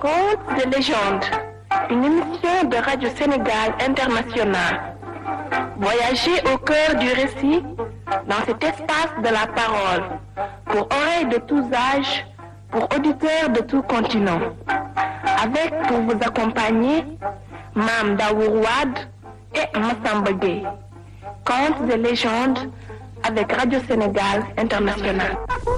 Contes de légende, une émission de Radio Sénégal International. Voyagez au cœur du récit dans cet espace de la parole, pour oreilles de tous âges, pour auditeurs de tout continent. Avec pour vous accompagner, Mam Daourouad et Massamba Gueye. Contes de légende avec Radio Sénégal International.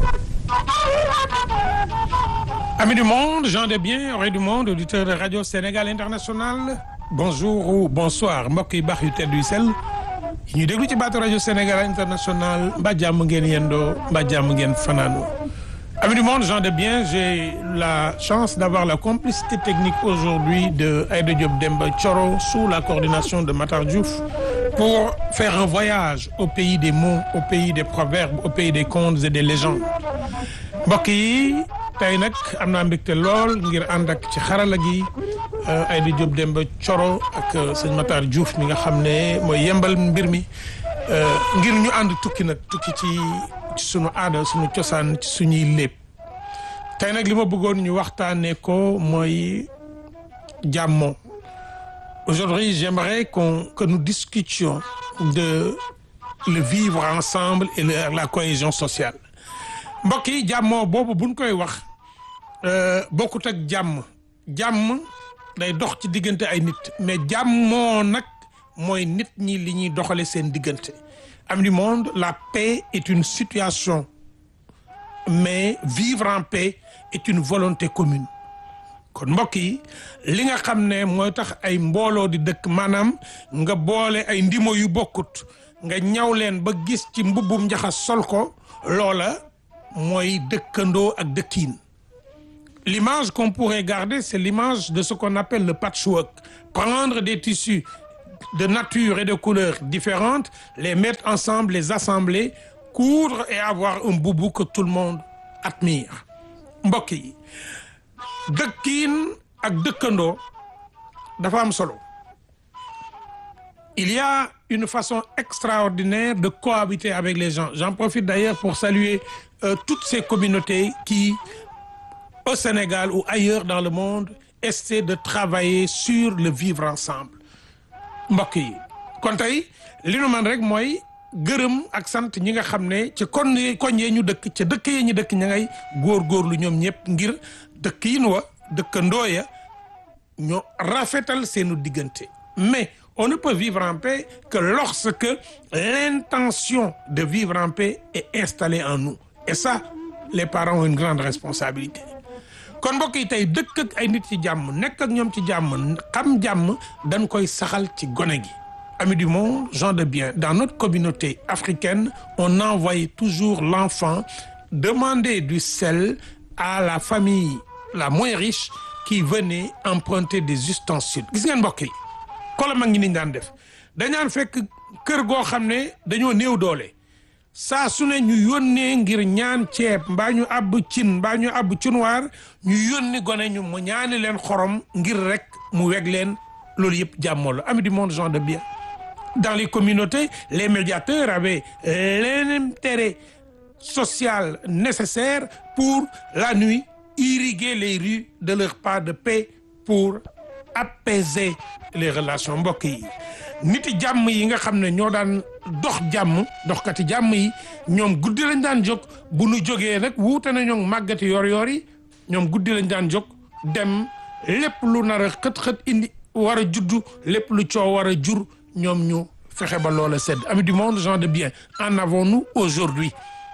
Amis du monde, gens de bien, oreilles du monde, auditeurs de Radio Sénégal International bonjour ou bonsoir mbokk yi baax yu tedd yu sell yi ñuy déglu ci baatu Radio Sénégal International mbaa jàmm ngeen yendoo mbaa jàmm ngeen fanaanoo Amis du monde, gens de bien, j'ai la chance d'avoir la complicité technique aujourd'hui de Aïda Diop Demba Thioro sous la coordination de Matar Diouf pour faire un voyage au pays des mots, au pays des proverbes, au pays des contes et des légendes mbokk yi tey nag am naa mbégte lool ngir ànd ak ci xarala gi Aïda Diop Demba Thioro ak sëñ Matar Diouf mi nga xam ne mooy yembal mbir mi ngir ñu ànd tukki nag tukki ci ci sunu aada sunu cosaan ci suñuy lépp tey nag li ma bëggoon ñu waxtaanee ko mooy jàmmoo aujourd'hui j'aimerais qu'on que nous discutions de le vivre ensemble et le, la cohésion sociale mbokk yi jàmmoo boobu buñ koy wax bokkut ak jàmm jàmm day dox ci diggante ay nit mais jàmmoo nag mooy nit ñi li ñuy doxale seen diggante am du monde la paix est une situation mais vivre en paix est une volonté commune kon mbokk yi li nga xam ne mooy tax ay mbooloo di dëkk maanaam nga boole ay ndimo yu bokkut nga ñaw leen ba gis ci mbubbum njaxas sol ko loola mooy dëkkandoo ak dëkkiin l'image qu'on pourrait garder c'est l'image de ce qu'on appelle le patchwork prendre des tissus de nature et de couleurs différentes les mettre ensemble les assembler coudre et avoir un boubou que tout le monde admire mbokk yi dëkkiin ak dëkkandoo dafa am solo il y a une façon extraordinaire de cohabiter avec les gens j'en profite d'ailleurs pour saluer euh, toutes ces communautés qui au Sénégal ou ailleurs dans le monde essaient de travailler sur le vivre ensemble mbokk yi kon tey li nu man rek mooy gërëm ak sant ñi nga xam ne ci kon koñ yee ñu dëkk ca dëkk yee ñu dëkk ña ngay góorgóorlu ñoom ñëpp ngir dëkk yi nu wa dëkkandoo ya ñoo rafetal seenu diggante mais on ne peut vivre en paix que lorsque l'intention de vivre en paix est installée en nous et ça les parents ont une grande responsabilité kon mbokk yi tey dëkk ak ay nit ci jàmm nekk ak ñoom ci jàmm xam jàmm dañ koy saxal ci gone gi amis du monde gens de bien dans notre communauté africaine on envoie toujours l'enfant demander du sel à la famille la moins riche qui venait emprunter des ustensiles gis ngeen mbokk yi kola mag ñi niñ daan def dañaan fekk kër goo xam ne dañoo néew doole saa su ne ñu yónnee ngir ñaan ceeb mbaa ñu àbb cin mbaa ñu àbb cunwaar ñu yónni gone ñu mu ñaani leen xorom ngir rek mu weg leen loolu yëpp jàmmoo la amis du monde gens de bien dans les communautés les médiateurs avaient l'intérêt social nécessaire pour la nuit irriguer les rues de leur pas de paix pour apaiser les relations mbokk yi niti jàmm yi nga xam ne ñoo daan dox jàmm doxkati jàmm yi ñoom guddi lañ daan jóg bu nu jógee nag wuute na ñoom màggati yor yor yi ñoom guddi lañ daan jóg dem lépp lu nar a xët-xët indi war a juddu lépp lu coow war a jur ñoom ñu fexe ba loola sedd amis du monde gens de bien en avons-nous aujourd'hui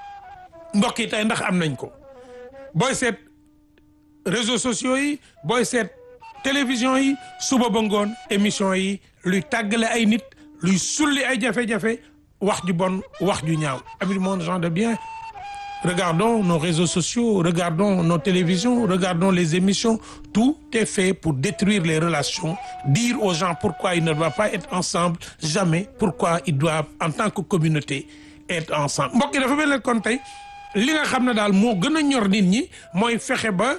mbokk yi tey ndax am nañ ko booy seet réseaux sociaux yi booy seet télévision yi suba ba ngoon émission yi luy tàggale ay nit luy sulli ay jafe-jafe wax ju bon wax ju ñaaw amis du monde gens de bien regardons nos réseaux sociaux regardons nos télévisions regardons les émissions tout est fait pour détruire les relations dire aux gens pourquoi ils ne doivent pas être ensemble jamais pourquoi ils doivent en tant que communauté être ensemble mbokk yi dafa mel ne kon tey li nga xam ne daal moo gën a ñor nit ñi mooy fexe ba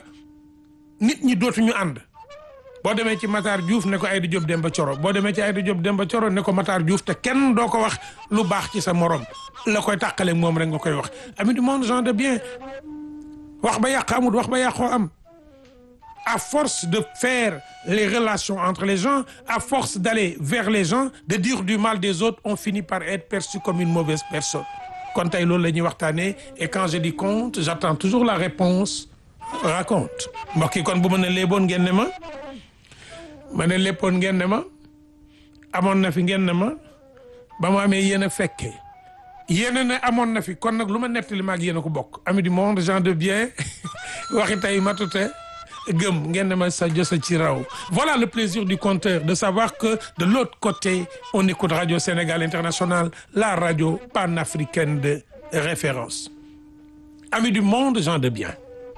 nit ñi dootuñu ànd boo demee ci Matar Diouf ne ko Aïda Diop Demba Thioro boo demee ci Aïda Diop Demba Thioro ne ko Matar Diouf te kenn doo ko wax lu baax ci sa morom la koy tàqale moom rek nga koy wax ami du monde gens de bien wax ba yàq amut wax ba yàqoo am à force de faire les relations entre les gens à force d'aller vers les gens de dire du mal des autres on finit par être perçu comme une mauvaise personne kon tey loolu la ñuy waxtaanee et quand je dis conte j'attends toujours la réponse raconte mbokk yi kon bu ma ne léeboon ngeen ne ma ma ne léppoon ngeen ne ma amoon na fi ngeen ne ma ba mu amee yéen a fekkee yéen ne amoon na fi kon nag lu ma nettali ma ak yéen a ko bokk ami du monde gens de bien waxi tey matute gëm ngeen ne ma sa josa ci raw voilà le plaisir du conteur de savoir que de l'autre côté on écoute Radio Sénégal International la radio panafricaine de référence amis du monde gens de bien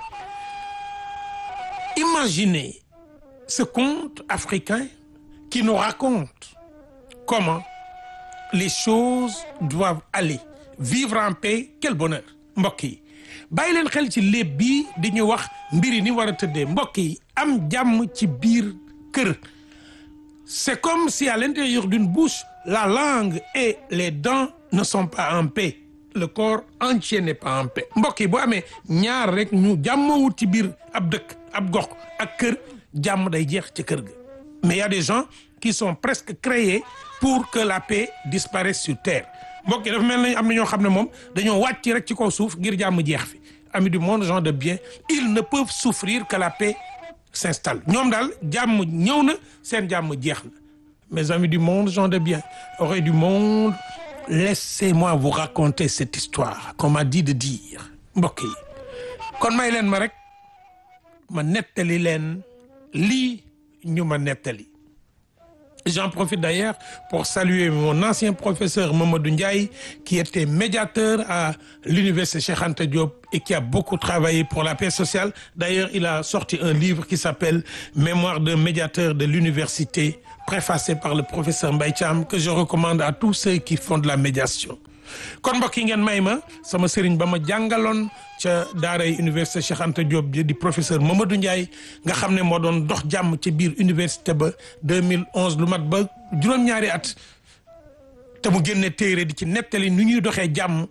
imaginez ce conte africain qui nous raconte comment les choses doivent aller vivre en paix quel bonheur mbokk yi bàyyi leen xel ci léeb bii di ñu wax mbiri ni war a tëddee mbokk yi am jàmm ci biir kër c'est comme si à l'intérieur d'une bouche la langue et les dents ne sont pas en paix le corps entier n'est pas en paix mbokk yi boo amee ñaar rek ñu jàmmawut ci biir ab dëkk ab gox ak kër jàmm day jeex ci kër ga mais il y a des gens qui sont presque créés pour que la paix disparaisse sur terre mbokk yi dafa mel ni am na ñoo xam ne moom dañoo wàcc rek ci kaw suuf ngir jàmm jeex fi amis du monde gens de bien ils ne peuvent souffrir que la paix s'installe ñoom daal jàmm ñëw na seen jàmm jeex na mes amis du monde gens de bien oreilles du monde laissez-moi vous raconter cette histoire qu'on m'a dit de dire mbokk yi kon may leen ma rek ma nettali leen lii ñu ma nettali J'en profite d'ailleurs pour saluer mon ancien professeur Mamadou Ndiaye qui était médiateur à l'université Cheikh Anta Diop et qui a beaucoup travaillé pour la paix sociale. D'ailleurs, il a sorti un livre qui s'appelle Mémoire d'un médiateur de l'université, préfacé par le professeur Mbaye Thiam que je recommande à tous ceux qui font de la médiation. kon mbokk yi ngeen may ma sama sëriñ ba ma jàngaloon ca daaray université Cheikh Anta Diop di professeur Mamadou Ndiaye nga xam ne moo doon dox jàmm ci biir université ba 2011 lu mat ba juróom-ñaari at te mu génne téere di ci nettali nu ñuy doxee jàmm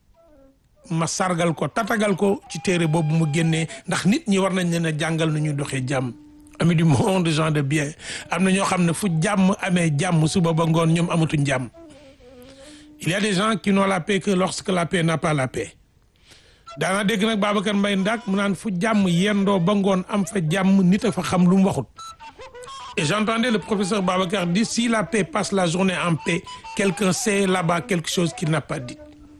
ma sargal ko tatagal ko ci téere boobu mu génnee ndax nit ñi war nañ leen a jàngal nu ñuy doxee jàmm ami du monde gens de bien am na ñoo xam ne fu jàmm amee jàmm suba ba ngoon ñoom amatuñ jàmm il y a des gens qui n'ont la paix que lorsque la paix n'a pas la paix daana dégg nag Babacar Mbaye Ndak mu naan fu jàmm yendoo ba ngoon am fa jàmm nit a fa xam lu mu waxut et j'entendais le professeur Babacar dire si la paix passe la journée en paix quelqu'un sait là-bas quelque chose qu'il n'a pas dit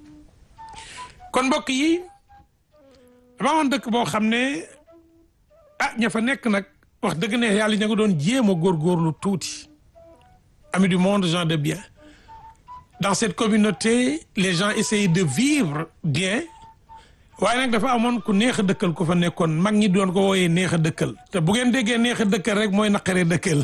kon mbokk yi dama woon dëkk boo xam ne ah ña fa nekk nag wax dëgg ne yàlla ña nga doon jéem a góorgóorlu tuuti amis du monde gens de bien dans cette communauté les gens essayaient de vivre bien waaye nag dafa amoon ku neex a dëkkal ku fa nekkoon mag ñi doon ko wooyee neex a dëkkal te bu ngeen déggee neex a dëkkal rek mooy naqaree dëkkal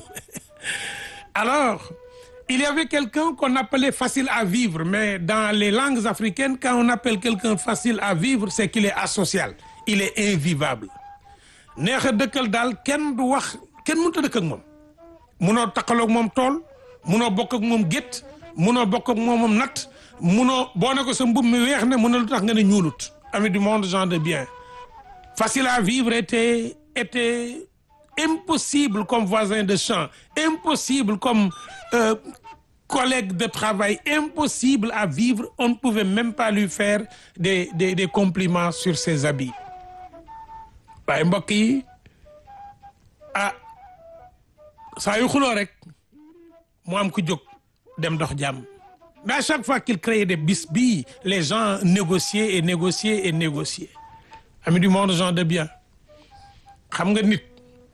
alors il y avait quelqu'un qu'on appelait facile à vivre mais dans les langues africaines quand on appelle quelqu'un facile à vivre c'est qu'il est asocial il est invivable neex a dëkkal daal kenn du wax kenn mënut a dëkk ak moom munoo taqaloog moom tool munoo bokk ak moom gétt munoo bokk ak moomam nat munoo boo ne ko sa mbub mi weex ne mun na lu tax nga ne ñuulut ami du monde gens de bien facile à vivre était était impossible comme voisin de champ impossible comme euh, collègue de travail impossible à vivre on ne pouvait même pas lui faire des des des compliments sur ses habits waaye mbokk yi ah saa yu xuloo rek mu am ku jóg dem dox jàmm mais à chaque fois qu'il créait des bisbilles les gens négociaient et négociaient et négociaient amis du monde gens de bien xam nga nit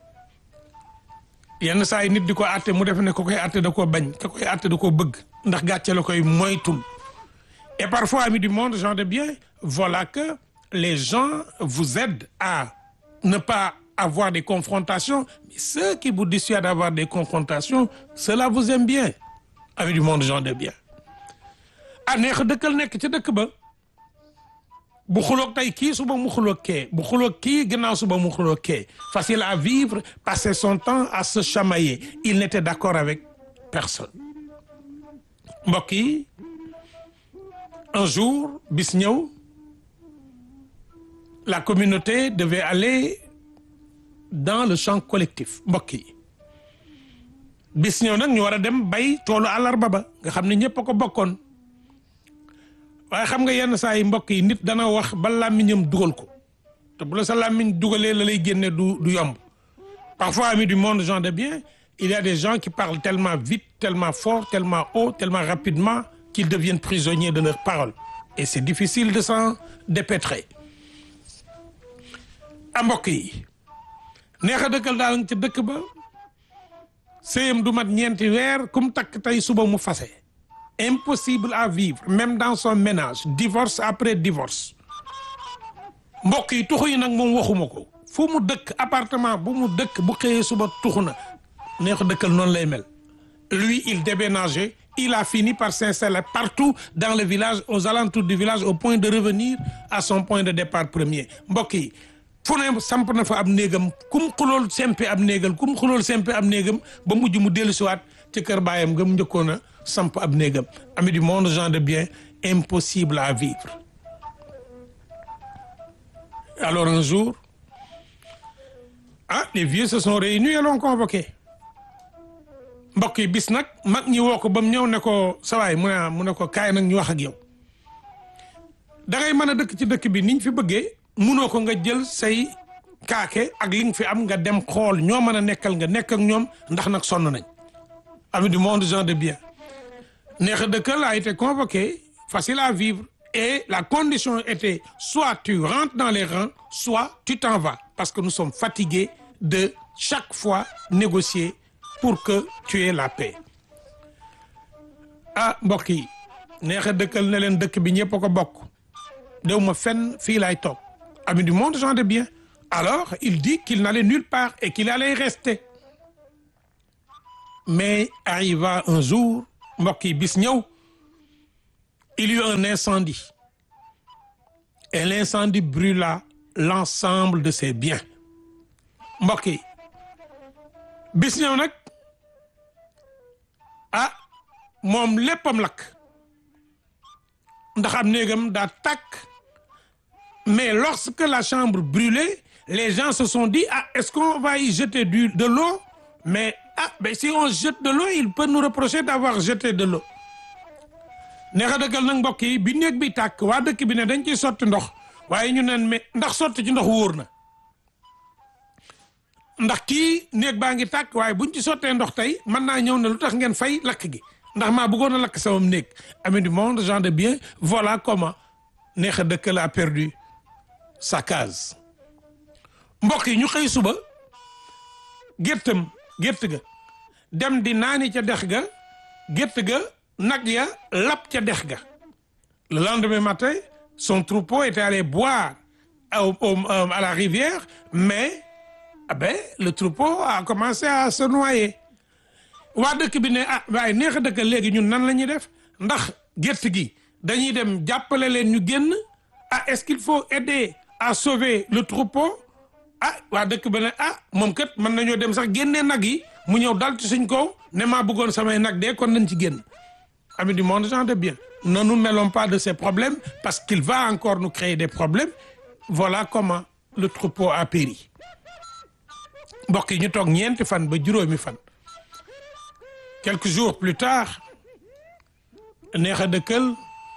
yenn saa yi nit di ko àtte mu def ne ko koy àtte da koo bañ ka koy àtte da koo bëgg ndax gàcce la koy moytul et parfois amis du monde gens de bien voilà que les gens vous aident à ne pas avoir des confrontations mais ceux qui vous dissuadent d'avoir des confrontations ceux-là vous aiment bien amis du monde gens de bien ah neex a dëkkal nekk ca dëkk ba bu xuloog tey kii suba mu xuloog kee bu xuloog kii gannaaw suba mu xuloog kee facile à vivre passer son temps à se chamailler il n'était d'accord avec personne mbokk yi un jour bis ñëw la communauté devait aller dans le champ collectif mbokk yi bis ñëw nag ñu war a dem bay toolu àllarba ba nga xam ne ñëpp a ko bokkoon waaye xam nga yenn saa yi mbokk yi nit dana wax ba làmmiñam dugal ko te bu la sa làmmiñ dugalee la lay génne du du yomb parfois amis du monde gens de bien il y a des gens qui parlent tellement vite tellement fort tellement haut tellement rapidement qu'ils deviennent prisonniers de leurs paroles et c'est difficile de s'en dépêtrer a mbokk yi neex a dëkkal daal nga ci dëkk ba sëyam du mat ñeenti weer kum takk tey suba mu fase impossible à vivre même dans son ménage divorce après divorce mbokk yi tuxu yi nag moom waxuma ko fu mu dëkk appartement bu mu dëkk bu xëyee suba tuxu na neex a dëkkal noonu lay mel lui il déménageait il a fini par s'installer partout dans le village aux alentours du village au point de revenir à son point de départ premier mbokk yi fu ne samp na fa ab néegam kum xulool sempe ab néegal kum xulool sempe ab néegam ba mujj mu dellu siwaat ci kër baayam nga mu njëkkoon a samp ab néegam ami du monde gens de bien impossible à vivre alors un jour ah les vieux se sont réunis et l'ont convoqué mbokk yi bis nag mag ñi woo ko ba mu ñëw ne ko sawaay mu ne mu ne ko kaay nag ñu wax ak yow da ngay mën a dëkk ci dëkk bi niñ fi bëggee munoo ko nga jël say kaake ak li nga fi am nga dem xool ñoo mën a nekkal nga nekk ak ñoom ndax nag sonn nañ ami du monde gens de bien neex a dëkkal a été convoqué facile à vivre et la condition était soit tu rentres dans les rangs soit tu t'en vas parce que nous sommes fatigués de chaque fois négocier pour que tu aies la paix ah mbokk yi neex a dëkkal ne leen dëkk bi ñëpp a ko bokk dew ma fenn fii laay toog ami du monde gens de bien alors il dit qu'il n'allait nulle part et qu'il allait rester mais arriva un jour mbokk yi bis ñëw il y eut un incendie et l'incendie brûla l'ensemble de ses biens mbokk yi bis ñëw nag ah moom léppam lakk ndax am néegam daa tàkk mais lorsque la chambre brûlait les gens se sont dit ah est-ce qu'on va y jeter du de l'eau mais ah mais si on jette de l'eau il peut nous reprocher d'avoir jeté de l'eau neex a dëggal nag mbokk yi bi néeg bi tàkk waa dëkk bi ne dañ ciy sotti ndox waaye ñu neen mais ndax sotti ci ndox wóor na ndax kii néeg baa ngi tàkk waaye buñ ci sottee ndox tey mën naa ñëw ne lu tax ngeen fay lakk gi ndax maa bëggoon a lakk sama néeg ami du monde gens de bien voilà comment neex a dëkkal a perdu sa case mbokk yi ñu xëy suba géttam gétt ga dem di naani ca dex ga gétt ga nag ya lap ca dex ga le lendemain matin son troupeau était allé boire au, au, à la rivière mais ah ben le troupeau a commencé à se noyer waa dëkk bi ne ah waaye neex a dëkk léegi ñun nan la ñuy def ndax gétt gi dañuy dem jàppale leen ñu génn ah est-ce qu'il faut aider à sauver le troupeau ah waa dëkk ba ne ah moom kat mën nañoo dem sax génnee nag yi mu ñëw dal ci suñ kaw ne maa bëggoon samay nag dee kon nañ ci génn amis du monde gens de bien ne nous mêlons pas de ces problèmes parce qu'il va encore nous créer des problèmes voilà comment le troupeau a péri mbokk yi ñu toog ñeenti fan ba juróomi fan quelques jours plus tard neex a dëkkal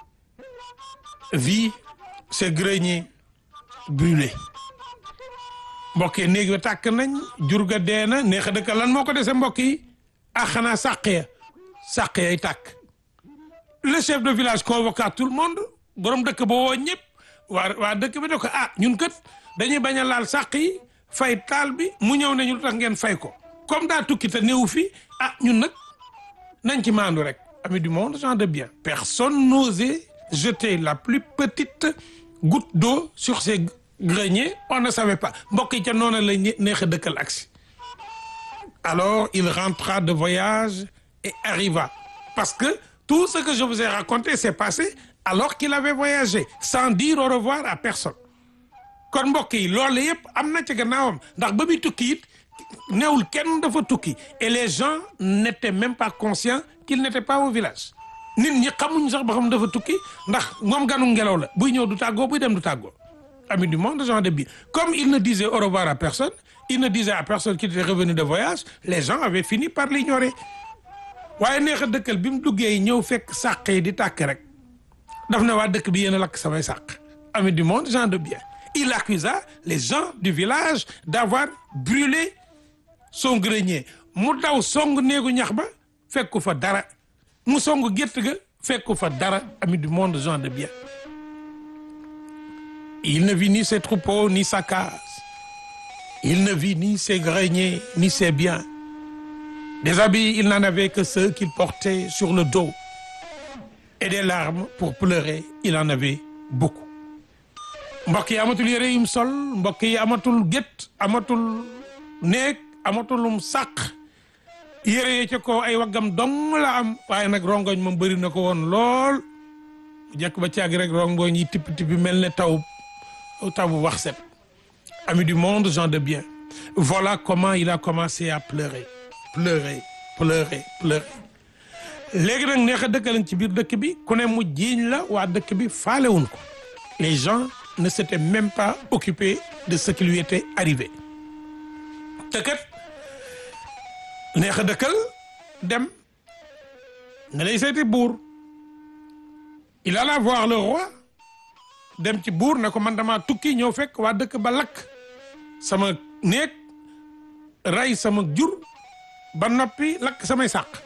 vit ses greniers brûlés mbokk yi néeg bi tàkk nañ jur ga dee na neex a dëkkal lan moo ko dese mbokk yi ah xanaa sàq ya sàq yay tàkk le chef de village convoqua tout le monde borom dëkk ba woo ñëpp waa waa dëkk bi ne ko ah ñun kat dañuy bañ a laal sàq yi fay taal bi mu ñëw nañu lu tax ngeen fay ko comme daa tukki te néew fi ah ñun nag nañ ci maandu rek ami du monde gens de bien personne n'osait jeter la plus petite goutte d'eau sur ces greniers on ne savait pas mbokk yi ca noonu la neex a dëkkal aksi alors il rentra de voyage et arriva parce que tout ce que je vous ai raconté s'est passé alors qu'il avait voyagé sans dire au revoir à personne kon mbokk yi loolu yëpp am na ci gannaawam ndax ba muy tukki it néewul kenn dafa tukki et les gens n'étaient même pas conscients qu'il n'était pas au village nit ñi xamuñ sax ba xam dafa tukki ndax moom ganu ngelaw la buy ñëw du tàggoo buy dem du tàggoo ami du monde gens de bien comme il ne disait au revoir à personne il ne disait à personne qu'il était revenu de voyage les gens avaient fini par l'ignorer waaye neex a dëkkal bi mu duggee ñëw fekk sàq yi di tàkk rek daf ne waa dëkk bi yéen a lakk samay sàq ami du monde gens de bien il accusa les gens du village d'avoir brûlé son grenier mu daw song néegu ñax ba fekku fa dara mu song gétt ga fekku fa dara ami du monde gens de bien il ne vit ni ses troupeaux ni sa case il ne vit ni ses greniers ni ses biens des habits il n'en avait que ceux qu'il portait sur le dos et des larmes pour pleurer il en avait beaucoup mbokk yi amatul yére yum sol mbokk yi amatul gétt amatul néeg amatulum sàq yére yi ca ko ay waggam dong la am waaye nag rongoñ moom bëri na ko woon lool jekk ba caagi rek rongoñ yi tipp tippi mel ne taw taw bu wax set ami du monde gens de bien voilà comment il a commencé à pleurer pleurer pleurer pleurer léegi nag neex a dëkkalañ ci biir dëkk bi ku ne mu jiiñ la waa dëkk bi faalewuñ ko les gens ne s'étaient même pas occupés de ce qui lui était arrivé te kat neex a dëkkal dem nga lay seeti buur il alla voir le roi dem ci buur ne ko man dama tukki ñëw fekk waa dëkk ba lakk sama néeg ray sama jur ba noppi lakk samay sàq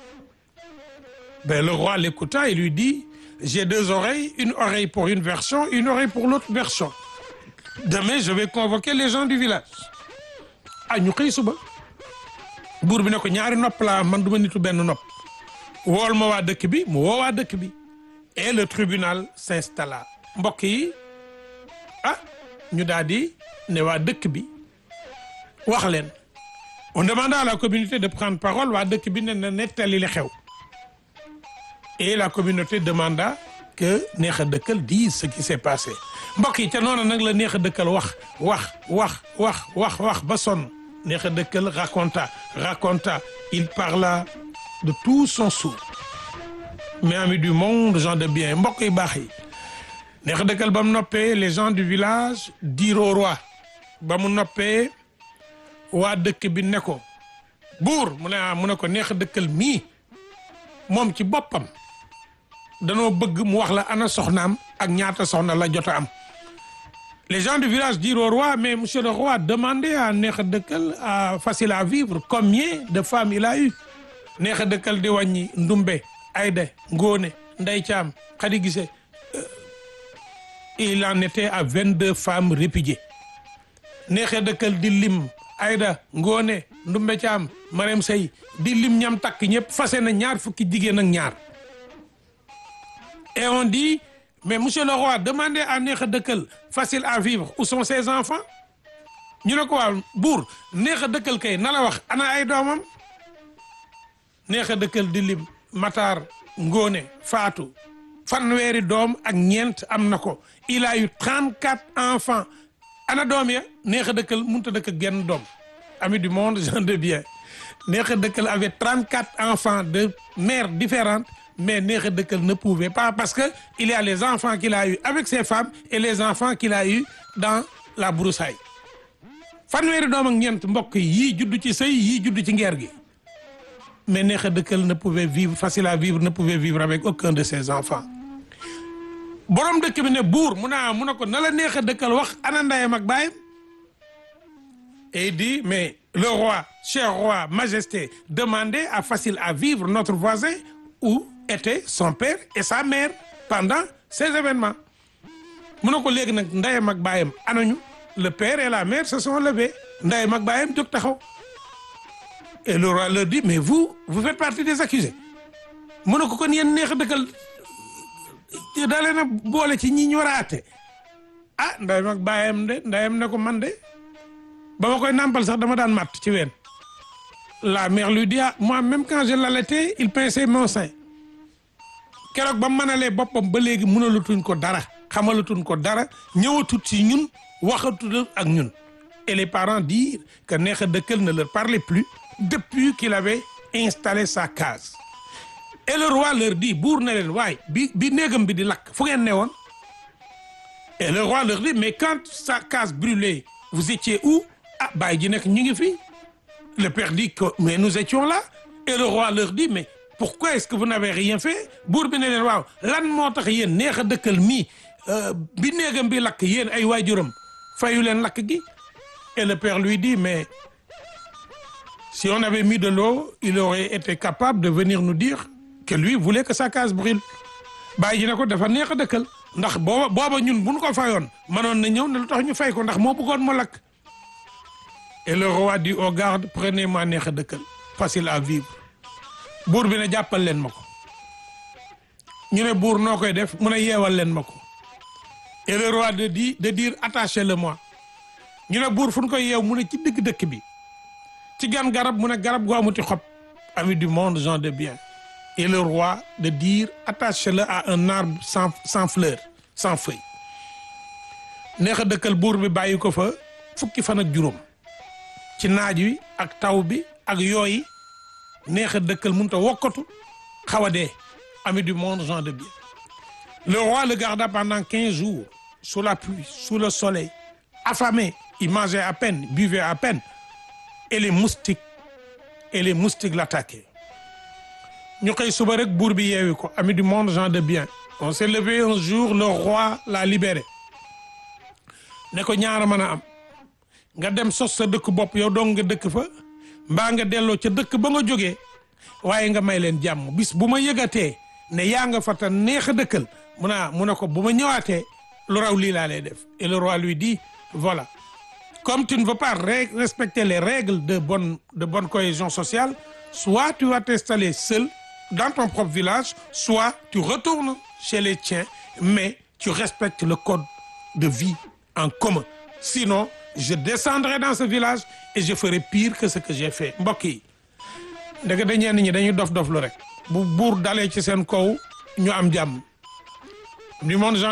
ben le roi l'écouta et lui dit j'ai deux oreilles une oreille pour une version une oreille pour l'autre version demain je vais convoquer les gens du village ah ñu xëy suba buur bi ne ko ñaari nopp laa man du ma nitu benn nopp wool ma waa dëkk bi mu woo waa dëkk bi et le tribunal s'installa mbokk yi ah ñu daal di ne waa dëkk bi wax leen on demanda à la communauté de prendre parole waa dëkk bi ne na nettali li xew et la communauté demanda que neex a dëkkal dise ce qui s'est passé mbokk yi ca noonu nag la neex a dëkkal wax wax wax wax wax wax ba sonn neex a dëkkal raconta raconta il parla de tout son sourd mais amis du monde gens de bien mbokk yi baax yi neex a dëkkal ba mu noppee les gens du village dirent au roi ba mu noppee waa dëkk bi ne ko buur mu ne ah mu ne ko neex a dëkkal mii moom ci boppam danoo bëgg mu wax la ana soxnaam ak ñaata soxna la jot a am les gens du village dirent au roi mais monsieur le roi demandez à neex a dëkkal à facile à vivre combien de femmes il a eu neex a dëkkal di wàññi ndumbe ayda ngóone nday caam xadi gise il en était à vingt-deux femmes répudiées neex a dëkkal di lim ayda ngóone ndumbe caam marem sey di lim ñam takk ñëpp fase na ñaar fukki jigéen ak ñaar et on dit mais monsieur le roi demandez à neex a dëkkal facile à vivre où sont ses enfants ñu ne ko waaw buur neex a dëkkal kay na la wax ana ay doomam neex a dëkkal di lim Matar Ngone Fatou fanweeri doom ak ñeent am na ko il a eu trente quatre enfants ana doom ya neex a dëkkal mënut a dëkk ak genn doom ami du monde gens de bien neex a dëkkal avait trente quatre enfants de mères différentes mais neex a dëkkal ne pouvait pas parce que il y a les enfants qu'il a eu avec ses femmes et les enfants qu'il a eu dans la broussaille fanweeri doom ak ñeent mbokk yii judd ci sëy yii judd ci ngeer gi mais neex a dëkkal ne pouvait vivre facile à vivre ne pouvait vivre avec aucun de ses enfants borom dëkk bi ne buur mu naa mu ne ko na la neex a dëkkal wax ana ndeyam ak baayam et il dit mais le roi cher roi majesté demandez à facile à vivre notre voisin où étaient son père et sa mère pendant ces événements mu ne ko léegi nag ndeyam ak baayam anañu le père et la mère se sont levés ndeyam ak baayam jóg taxaw et le roi leur dit mais vous vous faites partie des accusés mu ne ko kon yéen neex a dëkkal daa leen a boole ci ñi ñu war a àtte ah ndeyam ak baayam de ndeyam ne ko man de ba ma koy nàmpal sax dama daan matt ci ween la mère lui dit ah moi même quand je l'allaitais il pinçait mon sein keroog ba mënalee boppam ba léegi mënalatuñ ko dara xamalatuñ ko dara ñëwatut ci ñun waxatut ak ñun et les parents dirent que neex a dëkkal ne leur parlait plus depuis qu'il avait installé sa case et le roi leur dit buur na leen waay bi bi néegam bi di lakk fu ngeen ne woon et le roi leur dit mais quand sa case brûlait vous étiez où ah bàyyi ji nekk ñu ngi fi le père dit que mais nous étions là et le roi leur dit mais pourquoi est-ce que vous n'avez rien fait buur bi ne leen waaw lan moo tax yéen neex a dëkkal mii bi néegam bi lakk yéen ay waajuram fayu leen lakk gi et le père lui dit mais si on avait mis de l'eau il aurait été capable de venir nous dire que lui voulait que sa case brûle bàyyi ji ne ko dafa neex a dëkkal ndax booba booba ñun bu ñu ko fayoon mënoon na ñëw ne lu tax ñu fay ko ndax moo bëggoon mu lakk et le roi dit aux gardes prenez-moi neex a dëkkal facile à vivre buur bi ne jàppal leen ma ko ñu ne buur noo koy def mu ne yeewal leen ma ko et le roi de dit de dire attachez-le-moi ñu ne buur fu ñu koy yeew mu ne ci digg dëkk bi ci gan garab mu ne garab gu amuti xob ami du monde gens de bien et le roi de dire attachez-le à un arbre sans sans fleur sans feuille neex a dëkkal buur bi bàyyi ko fa fukki fan ak juróom ci naaj wi ak taw bi ak yooyi neex a dëkkal mënut a wokkatu xaw a dee ami du monde gens de bien le roi le garda pendant quinze jours sous la pluie sous le soleil affamé il mangeait à peine buvait à peine et les moustiques et les moustiques l'attaquaient ñu xëy suba rek buur bi yeewi ko ami du monde gens de bien on s'est levé un jour le roi l'a libéré ne ko ñaara mën a am nga dem sos sa dëkk bopp yow dong nga dëkk fa mbaa nga delloo ca dëkk ba nga jógee waaye nga may leen jàmm bis bu ma yëgatee ne yaa nga fa te neex a dëkkal mu naa mu ne ko bu ma ñëwaatee lu raw lii laa lay def et le roi lui dit voilà comme tu ne veux pas respecter les règles de bonne de bonne cohésion sociale soit tu vas t'installer seul dans ton propre village soit tu retournes chez les tiens mais tu respectes le code de vie en commun sinon je descendrai dans ce village et je ferai pire que ce que j'ai fait mbokk yi ndeke da ñenn ñi dañuy dof dof lu rek bu buur dalee ci seen kaw ñu am jàmm du monde